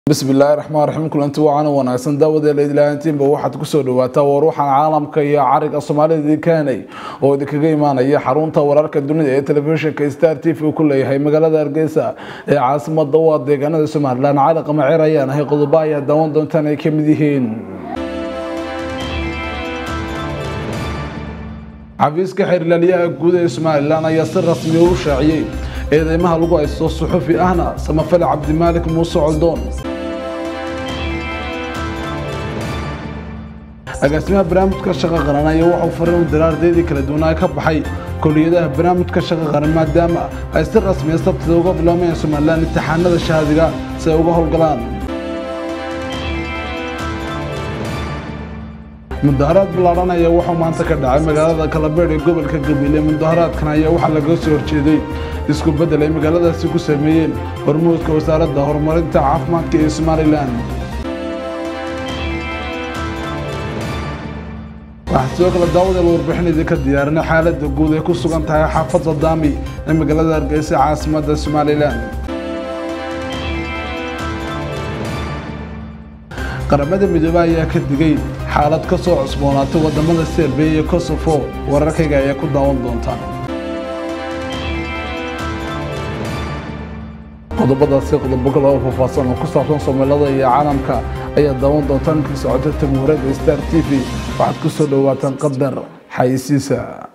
bismillaahi raxmaan raxiim kulanti wacan wanaagsan daawadeela ilaahantiinba waxaad kusoo dhawaataa war waxaan caalamka iyo cariga soomaalida idinkaanay oo idinkaga imaanaya xarunta wararka dunida ee telefishinka star t v uu ku leeyahay magaalada hargeysa ee caasimada u ah deegaanada somalilan cali qamaceer ayaan ahay qodobo ayaa daawan doontaan ay kamid yihiin xafiiska xeerlaaliyaha guud ee somalilan ayaa si rasmiya u shaaciyey eedeymaha lagu haysto suxufi ahna samafale cabdimaalik muuse coldoon agaasimaha barnaamijka shaqa qaran ayaa waxau fariin u diray ardaydii kala duwanaa ka baxay koliyadaha barnaamijka shaqa qaran maadaama ay si rasmiya sabtida uga biloomeen somalilan imtixaanada shahaadiga si ay uga howlgalaan mudaharaad ballaadhan ayaa wuxuu maanta ka dhacay magaalada kalabeedh ee gobolka gabiile mudaharaadkan ayaa waxaa laga soo horjeeday isku beddel ay magaaladaasi ku sameeyeen hormuudka wasaaradda horumarinta caafimaadka ee somalilan waxaa sidoo kale daawadeel warbixin idinka diyaarinay xaaladda guud ay ku sugan tahay xaafadda daami ee magaalada hargeysa caasimadda somalilan qaramada midoobey ayaa ka digay xaalad ka soo cusboonaatay wadamada serbiya iyo kosofo wararkayga ayaa ku daawan doontaan qodobadaasi qodobo kale oo faahfaahsan oo ku saabsan soomaalida iyo caalamka ayaa daawan doontaan inkii socota tamuurada star t v waxaad ku soo dhowaataan qadar xayisiisa